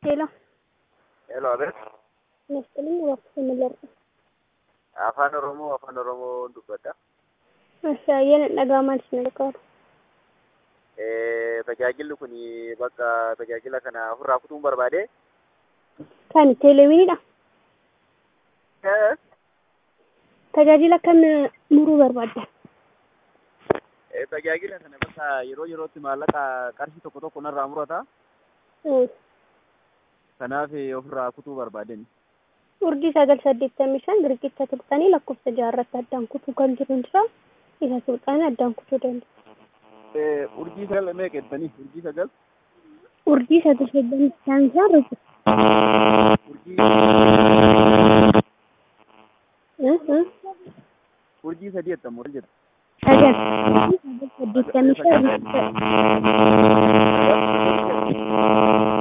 ሄሎ ሄሎ አቤት መስቀልኝ እባክህ ምለር afaan oromoo afaan oromoo dubbadha Ashaayeen dhagaa maal isin gargaaru? tajaajilli kun bakka tajaajila kana ofirraa kutuun barbaade Kan teeleewiniidha. Tajaajila kam muruu barbaadda? tajaajila kana bakka yeroo yerootti maallaqa qarshii tokko tokko narraa murata kanaaf ofirraa kutuu barbaaden Urjii sagal saddeettamii shan riqicha tuqxanii lakkoofsa jaarratti addaan kutuu kan jiru jira. Isa tuqxanii addaan kutuu danda'a. urjii sagal meeqa jettanii urjii sagal Urjii sagal saddeettamii shan isaa riqicha. urjii urjii sadii jettamu maal jedha Sagal. Urjii sagal saddeettamii shan riqicha.